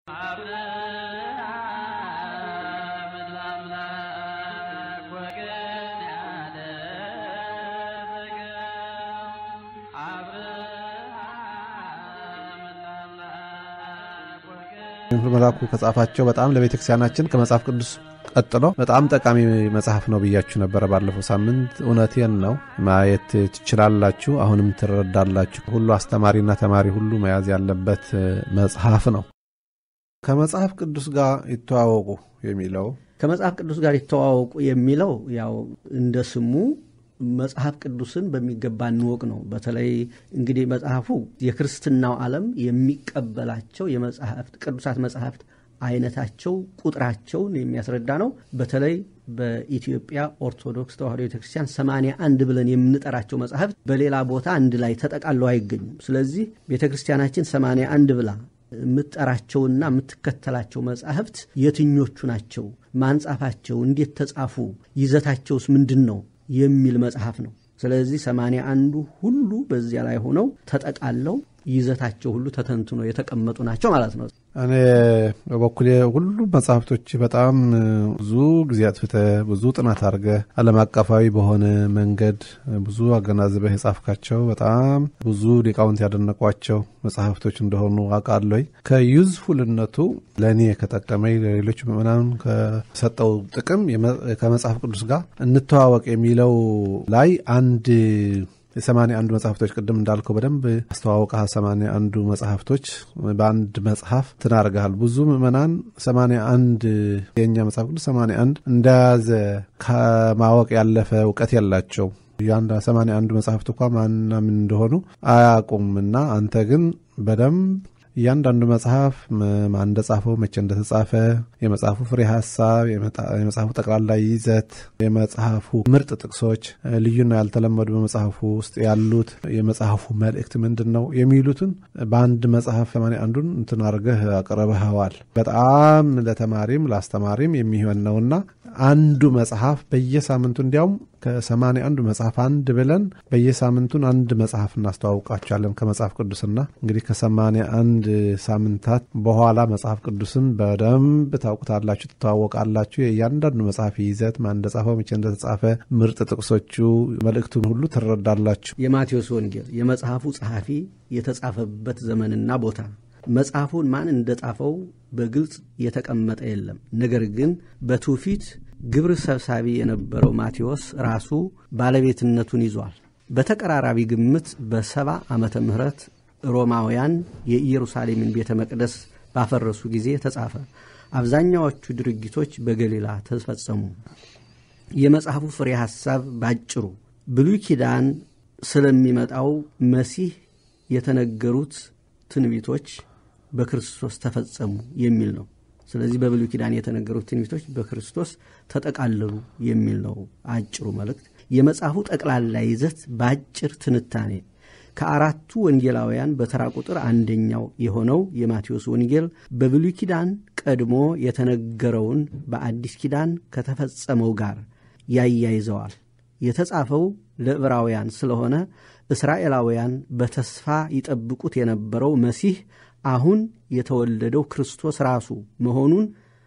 መላኩ ከጻፋቸው በጣም ለቤተ ክርስቲያናችን ከመጽሐፍ ቅዱስ ቀጥሎ በጣም ጠቃሚ መጽሐፍ ነው ብያችሁ ነበረ ባለፈው ሳምንት። እውነቴን ነው። ማየት ትችላላችሁ፣ አሁንም ትረዳላችሁ። ሁሉ አስተማሪና ተማሪ ሁሉ መያዝ ያለበት መጽሐፍ ነው። ከመጽሐፍ ቅዱስ ጋር ይተዋወቁ የሚለው ከመጽሐፍ ቅዱስ ጋር ይተዋወቁ የሚለው ያው እንደ ስሙ መጽሐፍ ቅዱስን በሚገባ እንወቅ ነው። በተለይ እንግዲህ መጽሐፉ የክርስትናው ዓለም የሚቀበላቸው የመጽሐፍት ቅዱሳት መጽሐፍት አይነታቸው ቁጥራቸውን የሚያስረዳ ነው። በተለይ በኢትዮጵያ ኦርቶዶክስ ተዋሕዶ ቤተክርስቲያን ሰማንያ አንድ ብለን የምንጠራቸው መጽሐፍት በሌላ ቦታ አንድ ላይ ተጠቃለው አይገኙም። ስለዚህ ቤተክርስቲያናችን ሰማንያ አንድ ብላ የምትጠራቸውና የምትከተላቸው መጽሐፍት የትኞቹ ናቸው? ማንጻፋቸው እንዴት ተጻፉ? ይዘታቸውስ ምንድን ነው የሚል መጽሐፍ ነው። ስለዚህ ሰማንያ አንዱ ሁሉ በዚያ ላይ ሆነው ተጠቃለው ይዘታቸው ሁሉ ተተንትኖ የተቀመጡ ናቸው ማለት ነው። እኔ በበኩሌ ሁሉ መጽሐፍቶች በጣም ብዙ ጊዜ አጥፍተህ ብዙ ጥናት አድርገህ ዓለም አቀፋዊ በሆነ መንገድ ብዙ አገናዝበህ የጻፍካቸው በጣም ብዙ ሊቃውንት ያደነቋቸው መጽሐፍቶች እንደሆኑ አውቃለሁ። ከዩዝፉልነቱ ለእኔ ከጠቀመኝ ለሌሎች ምዕመናን ከሰጠው ጥቅም ከመጽሐፍ ቅዱስ ጋር እንተዋወቅ የሚለው ላይ አንድ የሰማንያ አንዱ መጽሐፍቶች ቅድም እንዳልከው በደንብ አስተዋወቀህ። ሰማንያ አንዱ መጽሐፍቶች በአንድ መጽሐፍ ትናርገሃል። ብዙ ምዕመናን ሰማንያ አንድ የእኛ መጽሐፍ ቅዱስ ሰማንያ አንድ እንደያዘ ከማወቅ ያለፈ እውቀት የላቸው የአንድ ሰማንያ አንዱ መጽሐፍት እንኳ ማንና ምን እንደሆኑ አያውቁም። እና አንተ ግን በደንብ እያንዳንዱ መጽሐፍ ማን እንደጻፈው መቼ እንደተጻፈ፣ የመጽሐፉ ፍሬ ሀሳብ፣ የመጽሐፉ ጠቅላላ ይዘት፣ የመጽሐፉ ምርጥ ጥቅሶች፣ ልዩና ያልተለመዱ በመጽሐፉ ውስጥ ያሉት የመጽሐፉ መልእክት ምንድን ነው የሚሉትን በአንድ መጽሐፍ ሰማንያ አንዱን እንትን አድርገህ አቅርበኸዋል። በጣም ለተማሪም ለአስተማሪም የሚሆን ነውና አንዱ መጽሐፍ በየሳምንቱ እንዲያውም ከሰማንያ አንዱ መጽሐፍ አንድ ብለን በየሳምንቱን አንድ መጽሐፍ እናስተዋውቃቸዋለን ከመጽሐፍ ቅዱስና እንግዲህ ከሰማንያ አንድ ሳምንታት በኋላ መጽሐፍ ቅዱስን በደንብ ታውቁታላችሁ፣ ትተዋወቃላችሁ። የእያንዳንዱ መጽሐፍ ይዘት ማን እንደጻፈው መቼ እንደተጻፈ ምርጥ ጥቅሶቹ መልእክቱን ሁሉ ትረዳላችሁ። የማቴዎስ ወንጌል የመጽሐፉ ጸሐፊ የተጻፈበት ዘመንና ቦታ መጽሐፉን ማን እንደጻፈው በግልጽ የተቀመጠ የለም። ነገር ግን በትውፊት ግብር ሰብሳቢ የነበረው ማቴዎስ ራሱ ባለቤትነቱን ይዟል። በተቀራራቢ ግምት በሰባ ዓመተ ምህረት ሮማውያን የኢየሩሳሌምን ቤተ መቅደስ ባፈረሱ ጊዜ ተጻፈ። አብዛኛዎቹ ድርጊቶች በገሊላ ተፈጸሙ። የመጽሐፉ ፍሬ ሐሳብ ባጭሩ ብሉይ ኪዳን ስለሚመጣው መሲህ የተነገሩት ትንቢቶች በክርስቶስ ተፈጸሙ የሚል ነው። ስለዚህ በብሉይ ኪዳን የተነገሩት ትንቢቶች በክርስቶስ ተጠቃለሉ የሚል ነው አጭሩ መልእክት። የመጽሐፉ ጠቅላላ ይዘት በአጭር ትንታኔ ከአራቱ ወንጌላውያን በተራ ቁጥር አንደኛው የሆነው የማቴዎስ ወንጌል በብሉይ ኪዳን ቀድሞ የተነገረውን በአዲስ ኪዳን ከተፈጸመው ጋር ያያይዘዋል። የተጻፈው ለዕብራውያን ስለሆነ እስራኤላውያን በተስፋ ይጠብቁት የነበረው መሲህ አሁን የተወለደው ክርስቶስ ራሱ መሆኑን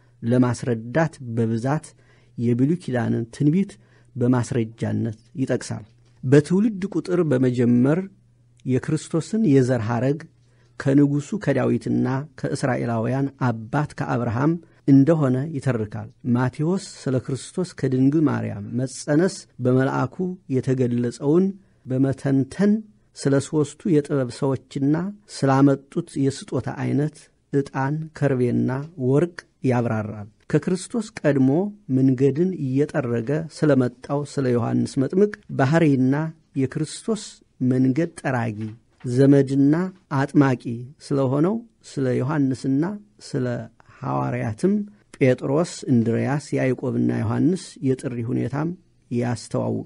ለማስረዳት በብዛት የብሉይ ኪዳንን ትንቢት በማስረጃነት ይጠቅሳል። በትውልድ ቁጥር በመጀመር የክርስቶስን የዘር ሐረግ ከንጉሡ ከዳዊትና ከእስራኤላውያን አባት ከአብርሃም እንደሆነ ይተርካል። ማቴዎስ ስለ ክርስቶስ ከድንግል ማርያም መጸነስ በመልአኩ የተገለጸውን በመተንተን ስለ ሦስቱ የጥበብ ሰዎችና ስላመጡት የስጦታ ዐይነት ዕጣን፣ ከርቤና ወርቅ ያብራራል። ከክርስቶስ ቀድሞ መንገድን እየጠረገ ስለ መጣው ስለ ዮሐንስ መጥምቅ ባሕርይና የክርስቶስ መንገድ ጠራጊ ዘመድና አጥማቂ ስለሆነው ስለ ዮሐንስና ስለ ሐዋርያትም ጴጥሮስ፣ እንድርያስ፣ ያዕቆብና ዮሐንስ የጥሪ ሁኔታም ያስተዋውቃል።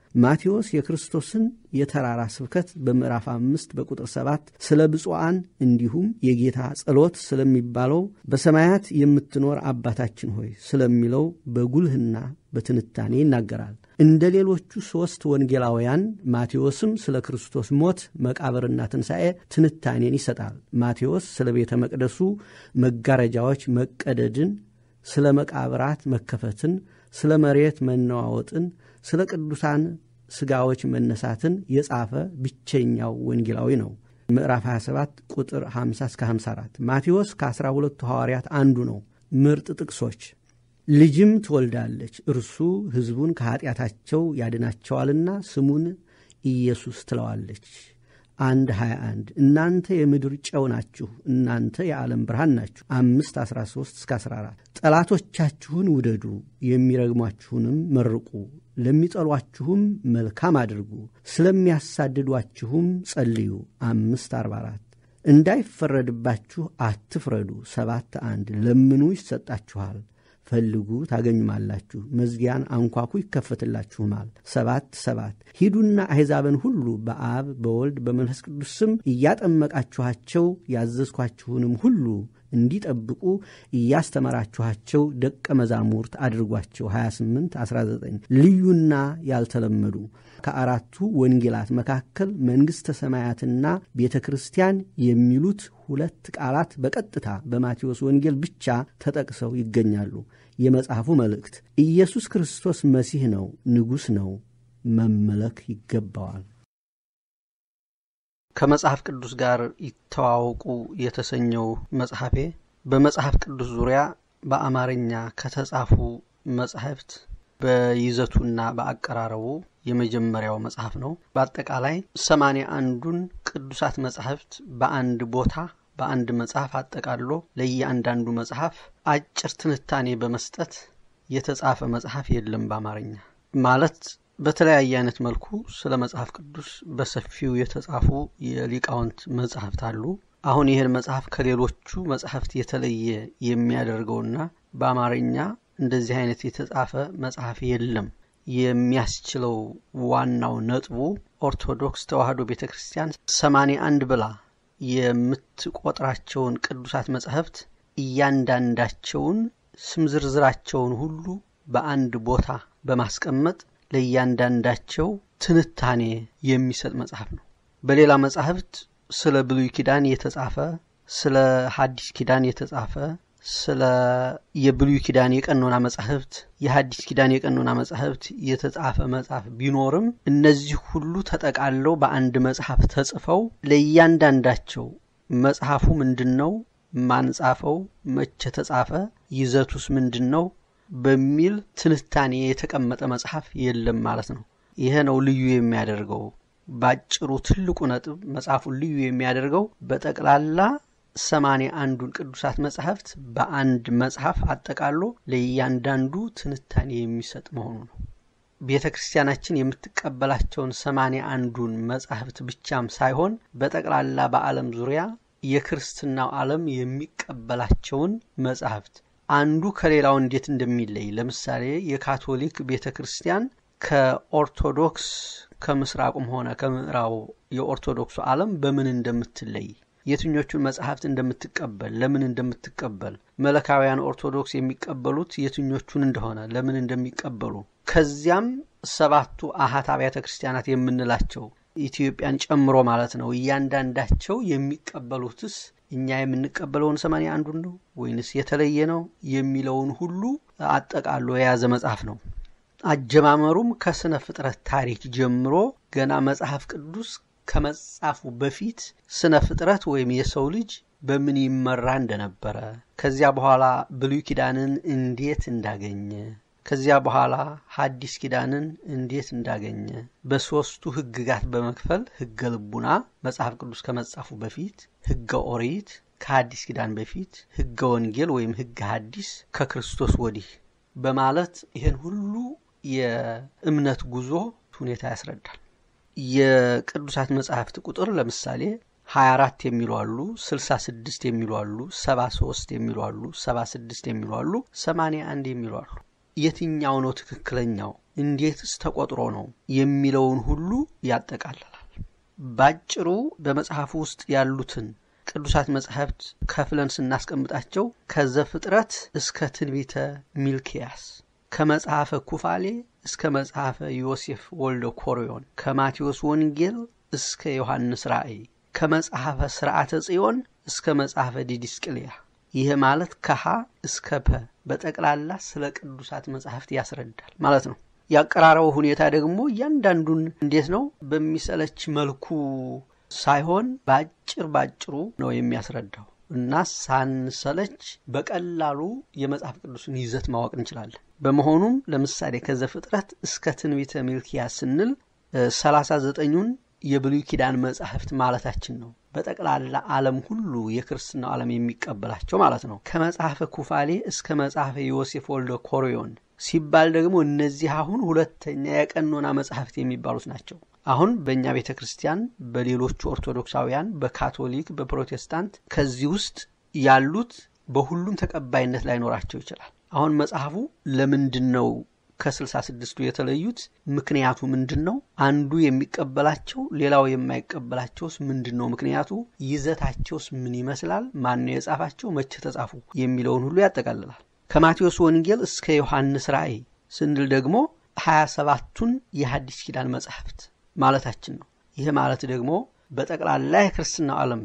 ማቴዎስ የክርስቶስን የተራራ ስብከት በምዕራፍ አምስት በቁጥር ሰባት ስለ ብፁዓን እንዲሁም የጌታ ጸሎት ስለሚባለው በሰማያት የምትኖር አባታችን ሆይ ስለሚለው በጉልህና በትንታኔ ይናገራል። እንደ ሌሎቹ ሦስት ወንጌላውያን ማቴዎስም ስለ ክርስቶስ ሞት መቃብርና ትንሣኤ ትንታኔን ይሰጣል። ማቴዎስ ስለ ቤተ መቅደሱ መጋረጃዎች መቀደድን፣ ስለ መቃብራት መከፈትን፣ ስለ መሬት መነዋወጥን፣ ስለ ቅዱሳን ሥጋዎች መነሳትን የጻፈ ብቸኛው ወንጌላዊ ነው። ምዕራፍ 27 ቁጥር 50 እስከ 54 ማቴዎስ ከአስራ ሁለቱ ሐዋርያት አንዱ ነው። ምርጥ ጥቅሶች ልጅም ትወልዳለች፣ እርሱ ሕዝቡን ከኀጢአታቸው ያድናቸዋልና ስሙን ኢየሱስ ትለዋለች። አንድ 21 እናንተ የምድር ጨው ናችሁ፣ እናንተ የዓለም ብርሃን ናችሁ። አምስት 13 እስከ 14 ጠላቶቻችሁን ውደዱ፣ የሚረግሟችሁንም መርቁ፣ ለሚጠሏችሁም መልካም አድርጉ፣ ስለሚያሳድዷችሁም ጸልዩ። አምስት 44 እንዳይፈረድባችሁ አትፍረዱ። ሰባት አንድ ለምኑ ይሰጣችኋል ፈልጉ ታገኙማላችሁ፣ መዝጊያን አንኳኩ ይከፈትላችሁማል። ሰባት ሰባት ሂዱና አሕዛብን ሁሉ በአብ በወልድ በመንፈስ ቅዱስ ስም እያጠመቃችኋቸው ያዘዝኳችሁንም ሁሉ እንዲጠብቁ እያስተማራችኋቸው ደቀ መዛሙርት አድርጓቸው። 28 19 ልዩና ያልተለመዱ ከአራቱ ወንጌላት መካከል መንግሥተ ሰማያትና ቤተ ክርስቲያን የሚሉት ሁለት ቃላት በቀጥታ በማቴዎስ ወንጌል ብቻ ተጠቅሰው ይገኛሉ። የመጽሐፉ መልእክት ኢየሱስ ክርስቶስ መሲህ ነው፣ ንጉሥ ነው፣ መመለክ ይገባዋል። ከመጽሐፍ ቅዱስ ጋር ይተዋወቁ የተሰኘው መጽሐፌ በመጽሐፍ ቅዱስ ዙሪያ በአማርኛ ከተጻፉ መጻሕፍት በይዘቱና በአቀራረቡ የመጀመሪያው መጽሐፍ ነው። በአጠቃላይ ሰማንያ አንዱን ቅዱሳት መጻሕፍት በአንድ ቦታ በአንድ መጽሐፍ አጠቃሎ ለእያንዳንዱ መጽሐፍ አጭር ትንታኔ በመስጠት የተጻፈ መጽሐፍ የለም በአማርኛ ማለት በተለያየ አይነት መልኩ ስለ መጽሐፍ ቅዱስ በሰፊው የተጻፉ የሊቃውንት መጽሐፍት አሉ። አሁን ይህን መጽሐፍ ከሌሎቹ መጽሐፍት የተለየ የሚያደርገውና በአማርኛ እንደዚህ አይነት የተጻፈ መጽሐፍ የለም የሚያስችለው ዋናው ነጥቡ ኦርቶዶክስ ተዋሕዶ ቤተ ክርስቲያን ሰማንያ አንድ ብላ የምትቆጥራቸውን ቅዱሳት መጻሕፍት እያንዳንዳቸውን ስም ዝርዝራቸውን ሁሉ በአንድ ቦታ በማስቀመጥ ለእያንዳንዳቸው ትንታኔ የሚሰጥ መጽሐፍ ነው። በሌላ መጻሕፍት ስለ ብሉይ ኪዳን የተጻፈ ስለ ሐዲስ ኪዳን የተጻፈ ስለ የብሉይ ኪዳን የቀኖና መጻሕፍት የሐዲስ ኪዳን የቀኖና መጻሕፍት የተጻፈ መጽሐፍ ቢኖርም እነዚህ ሁሉ ተጠቃለው በአንድ መጽሐፍ ተጽፈው ለእያንዳንዳቸው መጽሐፉ ምንድን ነው፣ ማን ጻፈው፣ መቼ ተጻፈ፣ ይዘቱስ ምንድን ነው በሚል ትንታኔ የተቀመጠ መጽሐፍ የለም ማለት ነው። ይሄ ነው ልዩ የሚያደርገው። ባጭሩ ትልቁ ነጥብ መጽሐፉን ልዩ የሚያደርገው በጠቅላላ ሰማንያ አንዱን ቅዱሳት መጽሐፍት በአንድ መጽሐፍ አጠቃሎ ለእያንዳንዱ ትንታኔ የሚሰጥ መሆኑ ነው። ቤተ ክርስቲያናችን የምትቀበላቸውን ሰማንያ አንዱን መጽሐፍት ብቻም ሳይሆን በጠቅላላ በዓለም ዙሪያ የክርስትናው ዓለም የሚቀበላቸውን መጽሐፍት አንዱ ከሌላው እንዴት እንደሚለይ ለምሳሌ የካቶሊክ ቤተ ክርስቲያን ከኦርቶዶክስ ከምስራቁም ሆነ ከምዕራቡ የኦርቶዶክሱ ዓለም በምን እንደምትለይ የትኞቹን መጽሐፍት እንደምትቀበል ለምን እንደምትቀበል መለካውያን ኦርቶዶክስ የሚቀበሉት የትኞቹን እንደሆነ ለምን እንደሚቀበሉ ከዚያም ሰባቱ አሃት አብያተ ክርስቲያናት የምንላቸው ኢትዮጵያን ጨምሮ ማለት ነው እያንዳንዳቸው የሚቀበሉትስ እኛ የምንቀበለውን ሰማንያ አንዱን ነው ወይንስ የተለየ ነው የሚለውን ሁሉ አጠቃሎ የያዘ መጽሐፍ ነው። አጀማመሩም ከስነ ፍጥረት ታሪክ ጀምሮ ገና መጽሐፍ ቅዱስ ከመጻፉ በፊት ስነ ፍጥረት ወይም የሰው ልጅ በምን ይመራ እንደነበረ ከዚያ በኋላ ብሉይ ኪዳንን እንዴት እንዳገኘ ከዚያ በኋላ ሐዲስ ኪዳንን እንዴት እንዳገኘ በሦስቱ ሕግጋት በመክፈል ሕገ ልቡና መጽሐፍ ቅዱስ ከመጻፉ በፊት፣ ሕገ ኦሪት ከሐዲስ ኪዳን በፊት፣ ሕገ ወንጌል ወይም ሕገ ሐዲስ ከክርስቶስ ወዲህ በማለት ይህን ሁሉ የእምነት ጉዞ ሁኔታ ያስረዳል። የቅዱሳት መጽሐፍት ቁጥር ለምሳሌ 24 የሚሉ አሉ፣ 66 የሚሉ አሉ፣ 73 የሚሉ አሉ፣ 76 የሚሉ አሉ፣ 81 የሚሉ አሉ። የትኛው ነው ትክክለኛው እንዴትስ ተቆጥሮ ነው የሚለውን ሁሉ ያጠቃልላል። ባጭሩ በመጽሐፉ ውስጥ ያሉትን ቅዱሳት መጻሕፍት ከፍለን ስናስቀምጣቸው ከዘፍጥረት እስከ ትንቢተ ሚልኪያስ፣ ከመጽሐፈ ኩፋሌ እስከ መጽሐፈ ዮሴፍ ወልደ ኮርዮን፣ ከማቴዎስ ወንጌል እስከ ዮሐንስ ራእይ፣ ከመጽሐፈ ሥርዓተ ጽዮን እስከ መጽሐፈ ዲዲስቅልያ ይህ ማለት ከሀ እስከ ፐ በጠቅላላ ስለ ቅዱሳት መጻሕፍት ያስረዳል ማለት ነው። ያቀራረቡ ሁኔታ ደግሞ እያንዳንዱን እንዴት ነው በሚሰለች መልኩ ሳይሆን በአጭር ባጭሩ ነው የሚያስረዳው እና ሳንሰለች በቀላሉ የመጽሐፍ ቅዱስን ይዘት ማወቅ እንችላለን። በመሆኑም ለምሳሌ ከዘፍጥረት እስከ ትንቢተ ሚልኪያስ ስንል ሰላሳ ዘጠኙን የብሉይ ኪዳን መጻሕፍት ማለታችን ነው። በጠቅላላ ዓለም ሁሉ የክርስትናው ዓለም የሚቀበላቸው ማለት ነው። ከመጽሐፈ ኩፋሌ እስከ መጽሐፈ ዮሴፍ ወልደ ኮርዮን ሲባል ደግሞ እነዚህ አሁን ሁለተኛ የቀኖና መጻሕፍት የሚባሉት ናቸው። አሁን በእኛ ቤተ ክርስቲያን፣ በሌሎቹ ኦርቶዶክሳውያን፣ በካቶሊክ፣ በፕሮቴስታንት ከዚህ ውስጥ ያሉት በሁሉም ተቀባይነት ላይኖራቸው ይችላል። አሁን መጽሐፉ ለምንድን ነው ከስልሳ ስድስቱ የተለዩት ምክንያቱ ምንድን ነው? አንዱ የሚቀበላቸው ሌላው የማይቀበላቸውስ ምንድን ነው ምክንያቱ? ይዘታቸውስ ምን ይመስላል? ማን ነው የጻፋቸው? መቼ ተጻፉ? የሚለውን ሁሉ ያጠቃልላል። ከማቴዎስ ወንጌል እስከ ዮሐንስ ራእይ ስንል ደግሞ ሀያ ሰባቱን የሐዲስ ኪዳን መጻሕፍት ማለታችን ነው። ይህ ማለት ደግሞ በጠቅላላ የክርስትናው ዓለም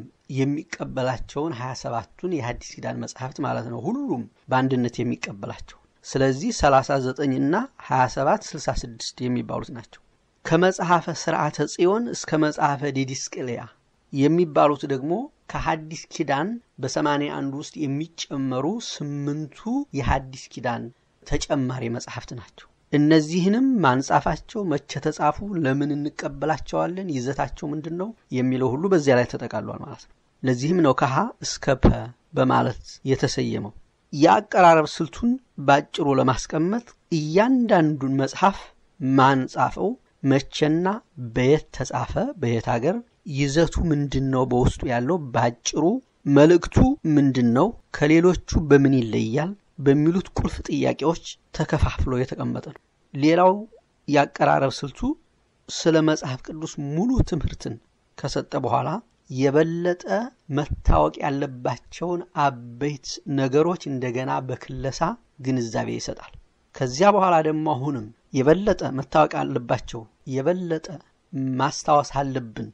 የሚቀበላቸውን ሀያ ሰባቱን የሐዲስ ኪዳን መጻሕፍት ማለት ነው። ሁሉም በአንድነት የሚቀበላቸው ስለዚህ 39 እና 27 66 የሚባሉት ናቸው። ከመጽሐፈ ሥርዓተ ጽዮን እስከ መጽሐፈ ዲዲስቅልያ የሚባሉት ደግሞ ከሐዲስ ኪዳን በሰማንያ አንዱ ውስጥ የሚጨመሩ ስምንቱ የሐዲስ ኪዳን ተጨማሪ መጽሐፍት ናቸው። እነዚህንም ማንጻፋቸው፣ መቼ ተጻፉ፣ ለምን እንቀበላቸዋለን፣ ይዘታቸው ምንድን ነው የሚለው ሁሉ በዚያ ላይ ተጠቃሏል ማለት ነው። ለዚህም ነው ከሀ እስከ ፐ በማለት የተሰየመው። የአቀራረብ ስልቱን ባጭሩ ለማስቀመጥ እያንዳንዱን መጽሐፍ ማን ጻፈው፣ መቼና በየት ተጻፈ፣ በየት አገር፣ ይዘቱ ምንድን ነው፣ በውስጡ ያለው ባጭሩ መልእክቱ ምንድን ነው፣ ከሌሎቹ በምን ይለያል በሚሉት ቁልፍ ጥያቄዎች ተከፋፍሎ የተቀመጠ ነው። ሌላው የአቀራረብ ስልቱ ስለ መጽሐፍ ቅዱስ ሙሉ ትምህርትን ከሰጠ በኋላ የበለጠ መታወቅ ያለባቸውን አበይት ነገሮች እንደገና በክለሳ ግንዛቤ ይሰጣል። ከዚያ በኋላ ደግሞ አሁንም የበለጠ መታወቅ አለባቸው የበለጠ ማስታወስ አለብን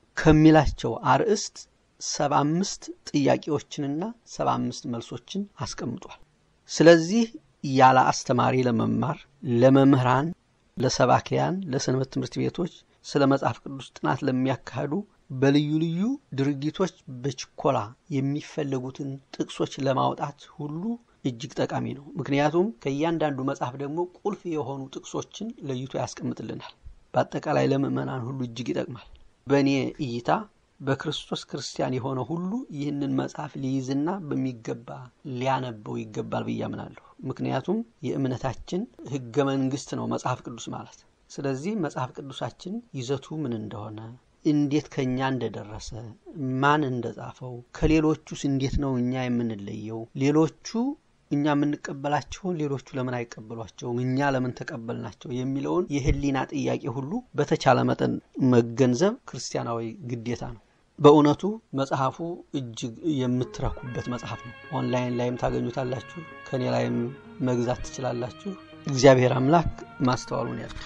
ከሚላቸው አርዕስት ሰባ አምስት ጥያቄዎችንና ሰባ አምስት መልሶችን አስቀምጧል። ስለዚህ ያለ አስተማሪ ለመማር ለመምህራን፣ ለሰባኪያን፣ ለሰንበት ትምህርት ቤቶች ስለ መጽሐፍ ቅዱስ ጥናት ለሚያካሂዱ በልዩ ልዩ ድርጊቶች በችኮላ የሚፈለጉትን ጥቅሶች ለማውጣት ሁሉ እጅግ ጠቃሚ ነው። ምክንያቱም ከእያንዳንዱ መጽሐፍ ደግሞ ቁልፍ የሆኑ ጥቅሶችን ለይቶ ያስቀምጥልናል። በአጠቃላይ ለምዕመናን ሁሉ እጅግ ይጠቅማል። በእኔ እይታ በክርስቶስ ክርስቲያን የሆነ ሁሉ ይህንን መጽሐፍ ሊይዝና በሚገባ ሊያነበው ይገባል ብዬ አምናለሁ። ምክንያቱም የእምነታችን ሕገ መንግስት ነው መጽሐፍ ቅዱስ ማለት። ስለዚህ መጽሐፍ ቅዱሳችን ይዘቱ ምን እንደሆነ እንዴት ከእኛ እንደደረሰ ማን እንደጻፈው ከሌሎቹስ እንዴት ነው እኛ የምንለየው? ሌሎቹ እኛ የምንቀበላቸውን ሌሎቹ ለምን አይቀበሏቸውም? እኛ ለምን ተቀበልናቸው? የሚለውን የህሊና ጥያቄ ሁሉ በተቻለ መጠን መገንዘብ ክርስቲያናዊ ግዴታ ነው። በእውነቱ መጽሐፉ እጅግ የምትረኩበት መጽሐፍ ነው። ኦንላይን ላይም ታገኙታላችሁ። ከኔ ላይም መግዛት ትችላላችሁ። እግዚአብሔር አምላክ ማስተዋሉን ያሉ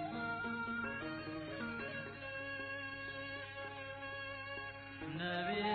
ነቢይ